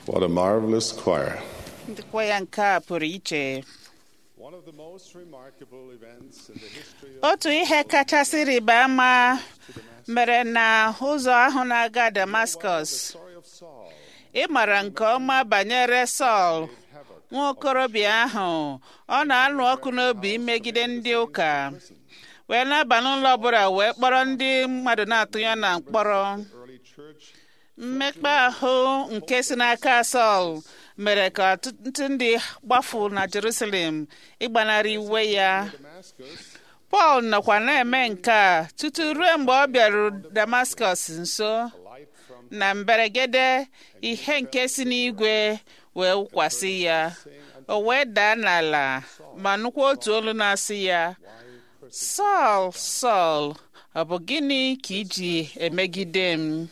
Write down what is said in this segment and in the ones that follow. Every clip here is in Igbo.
What a marvelous choir. ndịkwa ya nke a pụrụ iche One of the most remarkable events in the history of otu ihe kachasị rịba ama mere na ụzọ ahụ na-aga Damascus story of Saul ị mara nke ọma banyere Sọl nwa okorobịa ahụ ọ na-alụ ọkụ n'obi imegide ndị ụka wee na-aba n'ụlọ ọbụla wee kpọrọ ndị mmadụ na-atụ ya na mkpọrọ early church mmekpa ahụ nke si n'aka Sọl mere ka ọtụtụ ndị gbafu na Jerusalem ịgbanarị iwe ya Damascus Pọl nọkwa na-eme nke a tutu ruo mgbe ọ bịaru Damascus nso light from na mberegede ihe nke si n'igwe wee wụkwasị ya o wee daa n'ala ma nụkwa otu olu na-asị ya Sọl Sọl ọ bụ gịnị ka iji emegide m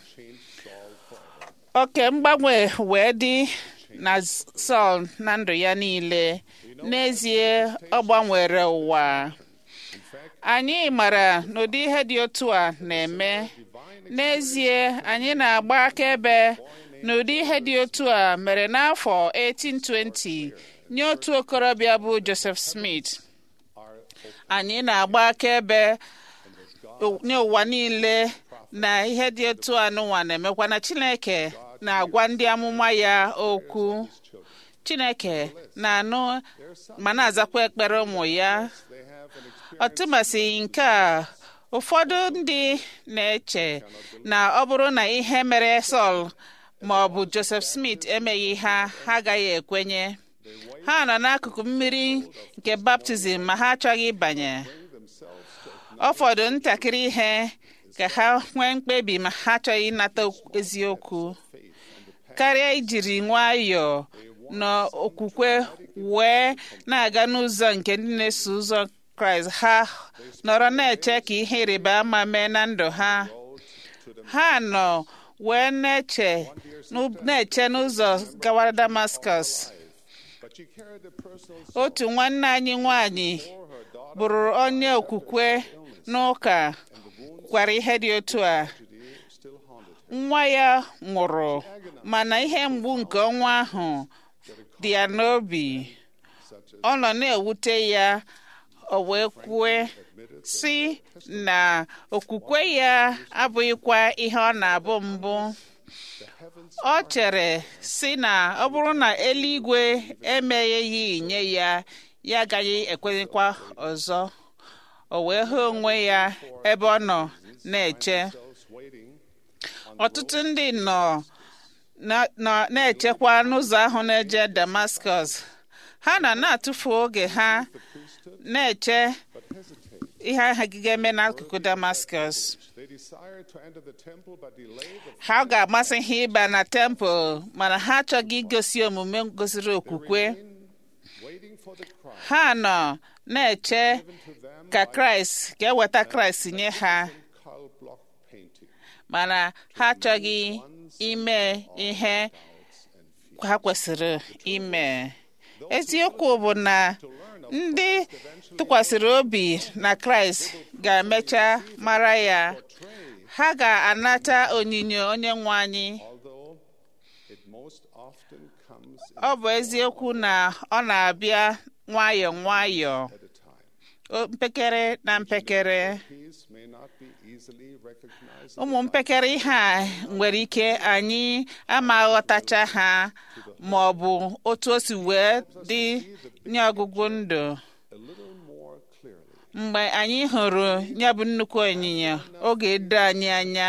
oke mgbanwe wee dị na Sọl na ndụ ya niile n'ezie ọ gbanwere ụwa anyị mara n'ụdị ihe dị otu a na-eme n'ezie anyị na-agba akaebe n'ụdị ihe dị otu a mere n'afọ 1820 nye otu okorobịa bụ Joseph Smith anyị na-agba akaebe nye ụwa niile na ihe dị otu a n'ụwa na-emekwa na Chineke na-agwa ndị amụma ya okwu Chineke na-anụ ma na-azakwa ekpere ụmụ ya they have an experience ọtụmasị nke a ụfọdụ ndị na-eche na ọ bụrụ na ihe mere Sọl ma ọ bụ Joseph Smith emeghị ha ha agaghị ekwenye ha nọ n'akụkụ mmiri nke baptizim ma ha achọghị ịbanye ọ fọdụ ntakịrị ihe ka ha nwee mkpebi ma ha achọghị ịnata eziokwu karịa ijiri nwayọọ na okwukwe wee na-aga n'ụzọ nke ndị na-eso ụzọ kraịst ha nọrọ na-eche ka ihe ịrịba ama mee na ndụ ha ha nọ wee na-eche n'ụ- na-eche n'ụzọ gawara damascus but she carried the personal otu nwanne anyị nwanyị bụrụ onye okwukwe n'ụka gwara ihe dị otu a still haunted her. nwa ya nwụrụ mana ihe mgbu nke ọnwa ahụ dị ya n'obi ọ nọ na-ewute ya o wee kwue si na okwukwe ya abụghịkwa ihe ọ na-abụ mbụ ọ chere si na ọ bụrụ na eluigwe emegheghị nye ya ya agaghị ekwenyekwa ọzọ o wee hụ onwe ya ebe ọ nọ na-eche Those waiting ọtụtụ ndị nọ na- nọ na-echekwa n'ụzọ ahụ na-eje Damascus ha nọ na-atụfu oge ha na-eche but hesitate. ihe ahụ ga-eme n'akụkụ Damascus They desired to enter the temple but delayed the ha ga-amasị ha ịba na tempụl mana ha achọghị igosi omume gosiri okwukwe waiting for the Christ ha nọ na-eche to them ka Kraịst ga-eweta Kraịst nye ha Karl Bloch painting. mana ha achọghị ime ihe ha kwesịrị ime eziokwu bụ na ndị tụkwasịrị obi na kraịst ga-emecha mara ya ha ga-anata onyinyo onye nwe anyị Although it most often comes ọ bụ eziokwu na ọ na-abịa nwayọọ nwayọọ at a time. o- mpekere na mpekere These may not be easily recognized ụmụ mpekere ihe a nwere ike anyị ama aghọtacha ha ma ọ bụ otu o si wee dị nye ọgụgụ ndụ a little more clearly. mgbe anyị hụrụ ya bụ nnukwu onyinyo oge edo anyị anya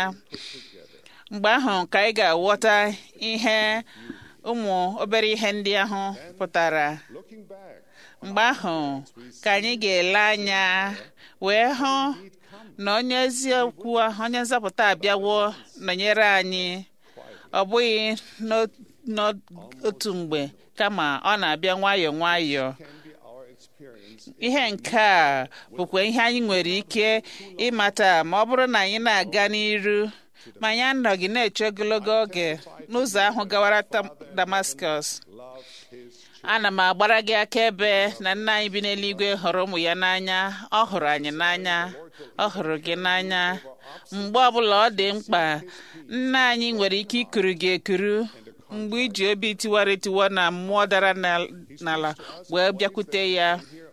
mgbe ahụ ka anyị ga-aghọta ihe ụmụ obere ihe ndị ahụ pụtara Looking back, mgbe ahụ ka anyị ga-ele anya wee hụ na onye eziokwu ahụ, onye nzọpụta abịawo nọnyere anyị ọ bụghị n'o- n'otu mgbe kama ọ na-abịa nwayọọ nwayọọ can be our experience ihe nke a bụkwa ihe anyị nwere ike ịmata ma ọ bụrụ na anyị na-aga n'iru ma anyị anọghị na-eche ogologo oge n'ụzọ ahụ gawara Tam- Damascus love his ana m agbara gị akaebe na nna anyị bi n'eluigwe hụrụ ụmụ ya n'anya ọ hụrụ anyị n'anya ọ hụrụ gị n'anya mgbe ọbụla ọ dị mkpa nna anyị nwere ike ikuru gị ekuru mgbe iji obi tiwara etiwa na mmụọ dara na- n'ala wee bịakwute ya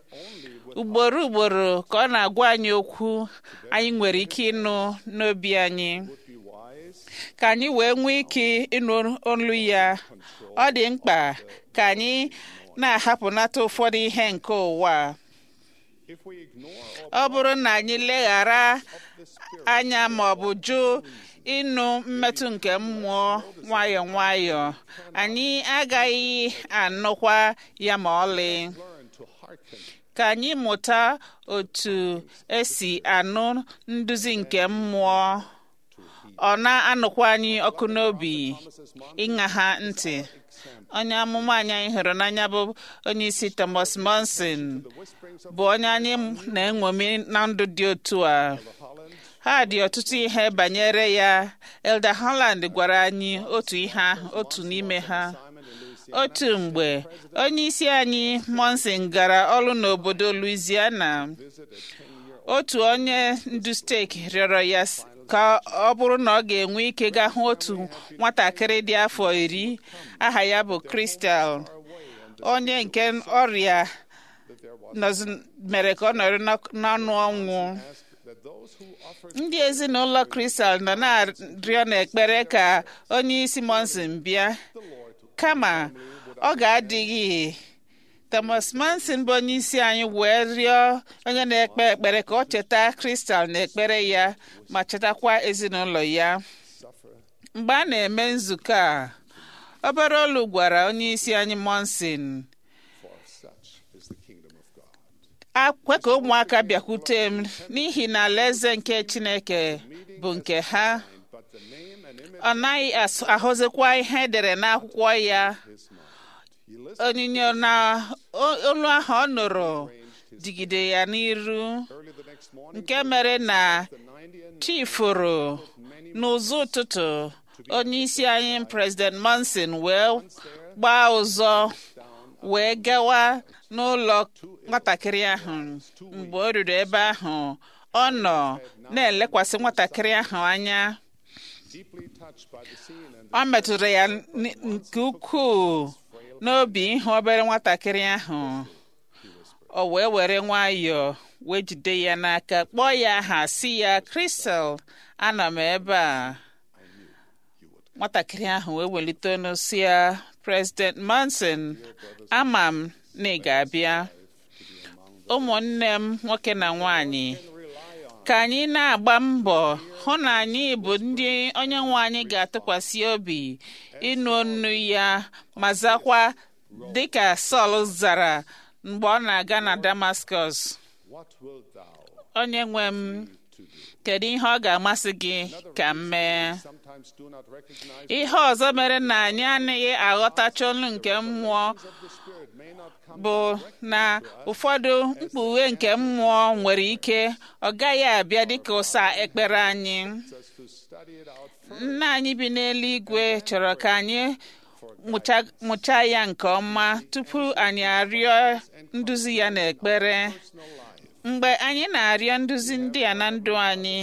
ugboro ugboro ka ọ na-agwa anyị okwu anyị nwere ike ịnụ n'obi anyị be wise ka anyị wee nwee ike ịnụ olu ya ọ dị mkpa ka anyị na-ahapụnata ụfọdụ ihe nke ụwa a. if we ignore all ọ bụrụ na anyị leghara the spirit anya ma ọ bụ jụ ịnụ mmetụ nke mmụọ nwayọọ nwayọọ anyị agaghị anụkwa ya ma ọlị learn to hearken ka anyị mụta otu esi anụ nduzi nke mmụọ ọ na-anụkwa anyị ọkụ n'obi ịṅa ha ntị onye amụma anyị anyị hụrụ n'anya bụ onye isi Thomas Monson whisperings of bụ onye anyị na-enwomi na ndụ dị otu a Holland ha dị ọtụtụ ihe banyere ya Elder Holland gwara anyị otu ihe ahụ otu n'ime ha Simon and Lucy otu mgbe onye isi anyị Monson gara ọrụ n'obodo Louisiana visited a 10-year otu onye ndu steeti rịọrọ ya s- ka ọ bụrụ na ọ ga-enwe ike gaa hụ otu nwatakịrị dị afọ iri aha ya bụ Crystal onye nke ọrịa that there was nọzi- mere ka ọ nọrọ n'ọk- n'ọnụ ọnwụ asked that those who offered ndị ezinụlọ Crystal nọ na-arịọ n'ekpere ka onye isi Monson bịa the Lord to kama ọ ga-adịghị Thomas Manson bụ onye isi anyị wee rịọ onye na-ekpe ekpere ka ọ cheta Crystal na ekpere ya ma chetakwa ezinụlọ ya suffer mgbe a na-eme nzukọ a obere olu gwara onye isi anyị Monson for such is the kingdom of God akwe ka ụmụaka bịakwute m n'ihi na alaeze nke Chineke bụ nke ha but the name and image ọ naghị as- ahụzikwa ihe edere n'akwụkwọ ya of his mind he listened onyinyo na o- olu ahụ ọ nụrụ digide ya n'iru early the next morning nke mere na the 90 and chifuru n'ụzọ ụtụtụ onye isi anyị president Monson wee gbaa ụzọ wee gawa n'ụlọ nwatakịrị ahụ mgbe o ruru ebe ahụ ọ nọ na-elekwasị nwatakịrị ahụ anya deeply touched by the scene and ọ metụrụ ya n- nke ukwuu n'obi ịhụ obere nwatakịrị ahụ o wee were nwayọọ wee jide ya n'aka kpọọ ya aha si ya Crystal ana m ebe a nwatakịrị ahụ wee welite ọnụ si ya President Monson ama m na ị ga-abịa ụmụnne m nwoke na nwanyị ka anyị na-agba mbọ hụ na anyị bụ ndị onye nwe anyị ga-atụkwasị obi ịnụ ọnụ ya ma zakwa dịka Sọl zara mgbe ọ na-aga na Damascus what wilt thou onye nwe m kedu ihe ọ ga-amasị gị ka m mee sometimes do not recognize ihe ọzọ mere na anyị anaghị aghọtacha olu nke mmụọ the spirit may not come bụ na ụfọdụ mkpughe nke mmụọ nwere ike ọ gaghị abịa dịka ụsa ekpere anyị us to study it out nna anyị bi n'eluigwe chọrọ ka anyị mụcha- mụchaa ya nke ọma tupu anyị arịọ nduzi ya n'ekpere mgbe anyị na-arịọ nduzi ndị a na ndụ anyị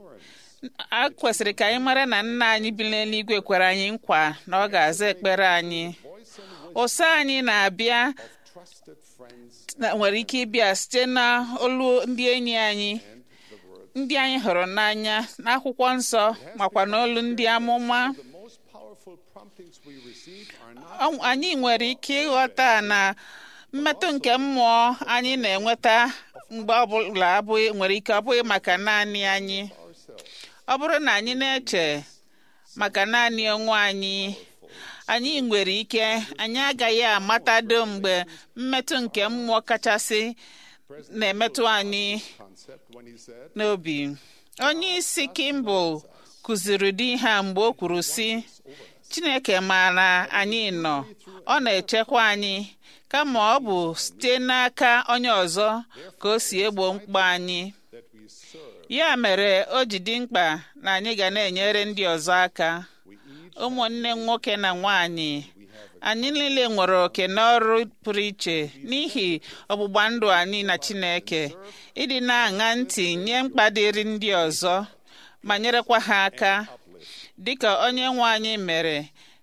a kwesịrị ka anyị mara na nna anyị bi n'eluigwe kwere anyị nkwa na ọ ga-aza ekpere anyị ụsa anyị na-abịa trusted friends na- nwere ike ịbịa site na olu ndị enyi anyị ndị anyị hụrụ n'anya n'akwụkwọ nsọ makwa n'olu ndị amụma the most powerful promptings we receive are not Ọ- anyị nwere ike ịghọta na mmetụ nke mmụọ anyị na-enweta mgbe ọbụla abụghị nwere ike ọ bụghị maka naanị anyị ọ bụrụ na anyị na-eche maka naanị onwe anyị anyị nwere ike anyị agaghị amatado mgbe mmetụ nke mmụọ kachasị na-emetụ anyị concept when he said n'obi onye isi Kimball kụziri ụdị ihe a mgbe o kwuru sị Chineke maara anyị nọ ọ na-echekwa anyị kama ọ bụ site n'aka onye ọzọ ka o si egbo mkpa anyị that we serve ya mere o ji dị mkpa na anyị ga na-enyere ndị ọzọ aka we each ụmụnne m nwoke na nwanyị anyị niile nwere oke n'ọrụ pụrụ iche n'ihi ọgbụgba ndụ anyị na Chineke ịdị na-aṅa ntị nye mkpa dịrị ndị ọzọ ma nyerekwa ha aka dịka onye nwe anyị mere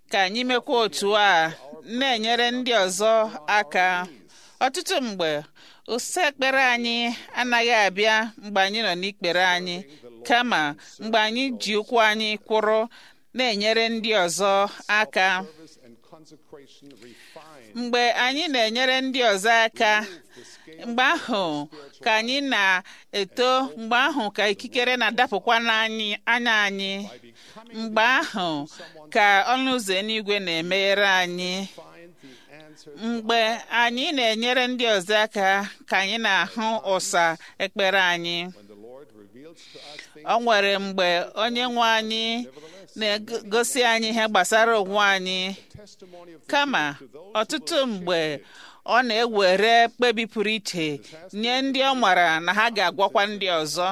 ka anyị mekwa otu a na-enyere ndị ọzọ aka ọtụtụ mgbe ụsa ekpere anyị anaghị abịa mgbe anyị nọ n'ikpere anyị kama mgbe anyị ji ụkwụ anyị kwụrụ na-enyere ndị ọzọ aka service and consecration refine mgbe anyị na-enyere ndị ọzọ aka mgbe ahụ ka anyị na-eto mgbe ahụ ka ikikere na-adapụkwa n'anya anya anyị mgbe ahụ ka ọnụ ụzọ eluigwe na-emeghere anyị find the answer mgbe anyị na-enyere ndị ọzọ aka ka anyị na-ahụ ụsa ekpere anyị when the Lord reveals to us things o nwere mgbe onye nwe anyị na-egosi anyị ihe gbasara onwe anyị testimony of the kama ọtụtụ mgbe ọ na-ewere mkpebi pụrụ iche nye ndị ọ mara na ha ga-agwakwa ndị ọzọ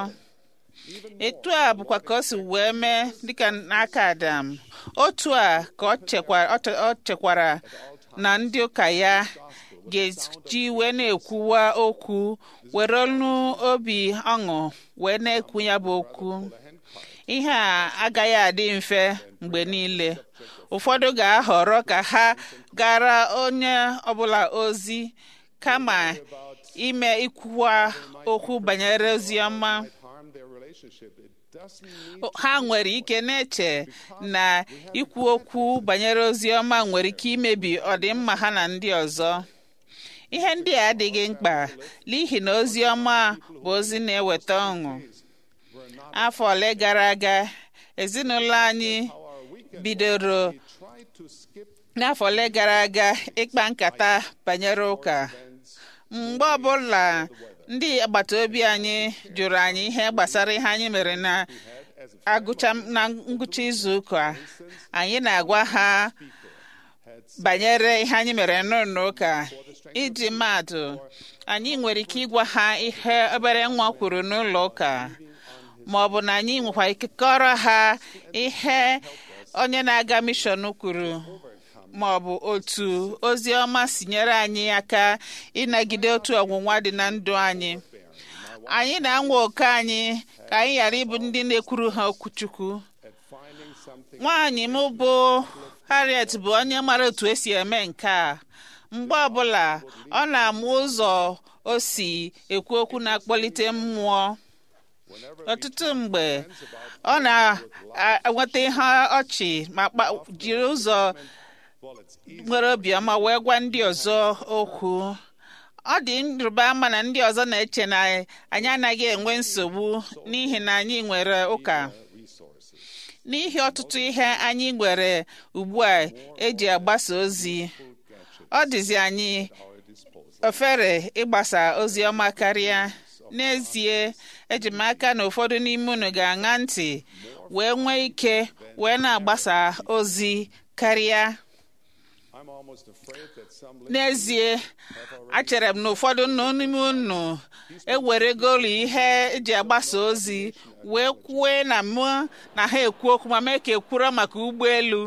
etu a bụkwa ka o si wee mee dịka n'aka Adam otu a ka ọ chekwara ọ che- ọ chekwara na ndị ụka ya ga-eji wee na-ekwuwa okwu were olu obi ọṅụ wee na-ekwu ya bụ okwu ihe a agaghị adị mfe mgbe niile ụfọdụ ga-ahọrọ ka ha gara onye ọbụla ozi kama ime ikwuwa okwu banyere ozi ọma might harm their relationship. It doesn't mean ha nwere ike na-eche na ikwu okwu banyere ozi ọma nwere ike imebi ọdịmma ha na ndị ọzọ ihe ndị a adịghị mkpa n'ihi na ozi ọma bụ ozi na-eweta ọṅụ afọ ole gara aga ezinụlọ anyị our weekend bidoro we try to skip n'afọ ole gara aga ịkpa nkata banyere ụka mgbe ọbụla ndị agbata obi anyị jụrụ anyị ihe gbasara ihe anyị mere na as a agụcha na ngwụcha izu ụka anyị na-agwa ha banyere ihe anyị mere n'ụlọ ụka iji maatụ anyị nwere ike ịgwa ha ihe obere nwa kwuru n'ụlọ ụka ma ọ bụ na anyị nwekwa ike kọrọ ha ihe onye na-aga mishọn kwuru ma ọ bụ otu ozi ọma si nyere anyị aka ịnagide otu ọnwụnwa dị na ndụ anyị anyị na-anwa oke anyị ka anyị ghara ịbụ ndị na-ekwuru ha okwuchukwu at finding something nwaanyị m bụ Harriet bụ onye mara otu esi eme nke a mgbe ọbụla ọ na-amụ ụzọ o si ekwu okwu na-akpọlite mmụọ ọtụtụ mgbe ọ na-enweta ihe ọchị ma kpa- jiri ụzọ bullets nwere obiọma wee gwa ndị ọzọ okwu ọ dị nrụba ama na ndị ọzọ na-eche na anyị anaghị enwe nsogbu n'ihi na anyị nwere ụka resources n'ihi ọtụtụ ihe anyị nwere ugbu a eji agbasa ozi ọ dịzi anyị our disposal. ofere ịgbasa ozi ọma karịa n'ezie eji m aka na ụfọdụ n'ime unu ga-aṅa ntị wee nwee ike wee na-agbasa ozi karịa I'm almost afraid that some n'ezie achere m na ụfọdụ nọ n'ime unu eweregolu ihe eji agbasa ozi wee kwue na mụ na ha ekwu okwu ma mee ka ekwuro maka ụgbọelu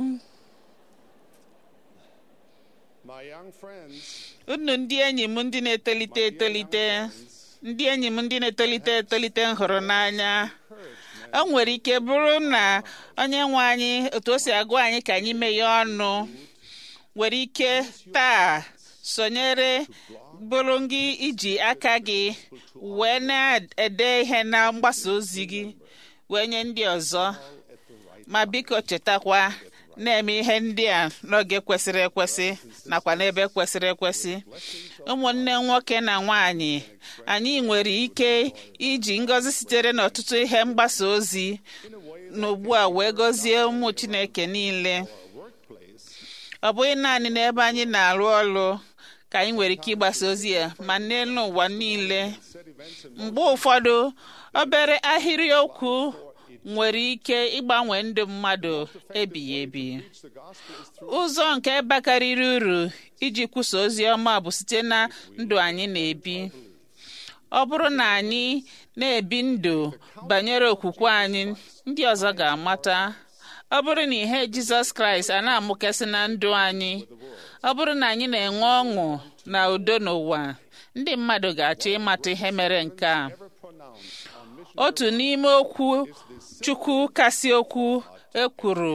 my young friends unu ndị enyi m ndị na-etolite etolite ndị enyi m ndị na-etolite etolite m hụrụ n'anya o nwere ike bụrụ na onye nwe anyị otu o si agwa anyị ka anyị meghe ọnụ nwere ike taa sonyere bụrụ gị iji aka gị wee na-ede ihe na mgbasa ozi gị wee nye ndị ọzọ ma biko chetakwa na-eme ihe ndị a n'oge kwesịrị ekwesị nakwa n'ebe kwesịrị ekwesị ụmụnne nwoke na nwanyị anyị nwere ike iji ngọzi sitere n'ọtụtụ ihe mgbasa ozi n'ugbu a wee gọzie ụmụ Chineke niile workplace ọ bụghị naanị n'ebe anyị na-arụ ọrụ ka anyị nwere ike ịgbasa ozi ya ma n'elu ụwa niile set events and mgbe ụfọdụ obere ahịrị okwu nwere ike ịgbanwe ndụ mmadụ ebighị ebi preach the gospel is through ụzọ nke bakarịrị uru iji kwusa ozi ọma bụ site na ndụ anyị na-ebi ọ bụrụ na anyị na-ebi ndụ banyere okwukwe anyị ndị ọzọ ga-amata ọ bụrụ na ihe Jizọs Kraịst a na-amụkasị na ndụ anyị ọ bụrụ na anyị na-enwe ọṅụ na udo n'ụwa ndị mmadụ ga-achọ ịmata ihe mere nke a ever pronounced on mission otu n'ime okwu chukwu kasị okwu ekwuru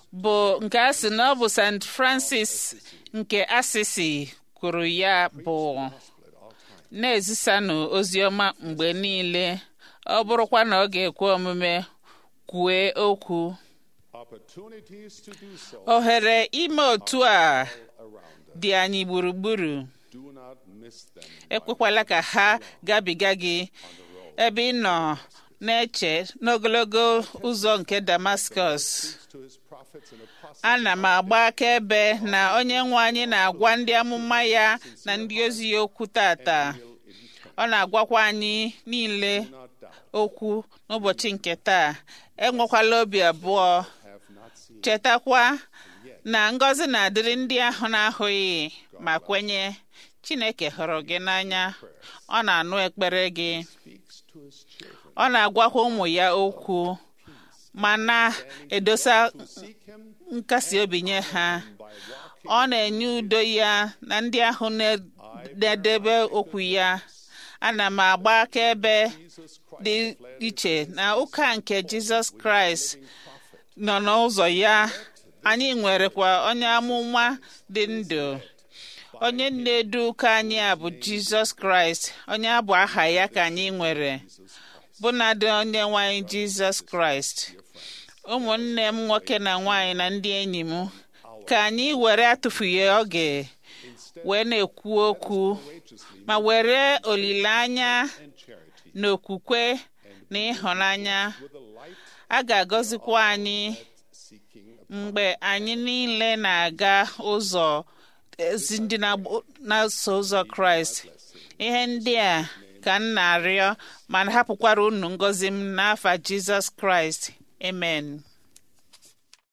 bụ nke a sị na ọ bụ st francis nke asisi kwuru ya bụ na-ezisanụ ozi ọma mgbe niile ọ bụrụkwa na ọ ga-ekwe omume kwue okwu Opportunities to do so ohere ime otu a around us. dị anyị gburugburu Do not miss them ekwekwala ka ha gabiga gị ebe ị nọ na-eche n'ogologo ụzọ nke Damascus to his prophets and apostles. ana m agba akaebe na onye nwe anyị na-agwa ndị amụma ya na ndị ozi ya okwu tata ọ na-agwakwa anyị niile Do not doubt. okwu n'ụbọchị nke taa enwekwala obi abụọ Have not seen. chetakwa na ngọzi na-adịrị ndị ahụ na-ahụghị ma kwenye Chineke hụrụ gị n'anya ọ na-anụ ekpere gị Speaks to his children. ọ na-agwakwa ụmụ ya okwu ma na-edosa Seek him nkasi obi nye ha by walking ọ na-enye udo ya na ndị ahụ na- na-edebe okwu ya ana m agba akaebe Jesus Christ. dị iche na ụka nke Jizọs Kraịst nọ n'ụzọ ya anyị nwerekwa onye amụma dị ndụ onye na-edu ụka anyị a bụ Jizọs Kraịst onye abụ aha ya ka anyị nwere bụnadị onye nwanyị Jizọs Kraịst ụmụnne m nwoke na nwanyị na ndị enyi m ka anyị were atụfughị oge wee na-ekwu okwu Courageously ma were olileanya and charity. na okwukwe na ịhụnanya With a light a ga-agọzikwa anyị seeking mgbe anyị niile na-aga ụzọ ezi ndị na-agbo- na-eso ụzọ kraịst ihe ndị a ka m na-arịọ ma hapụkwara unu ngọzi m n'afa jizọs kraịst amen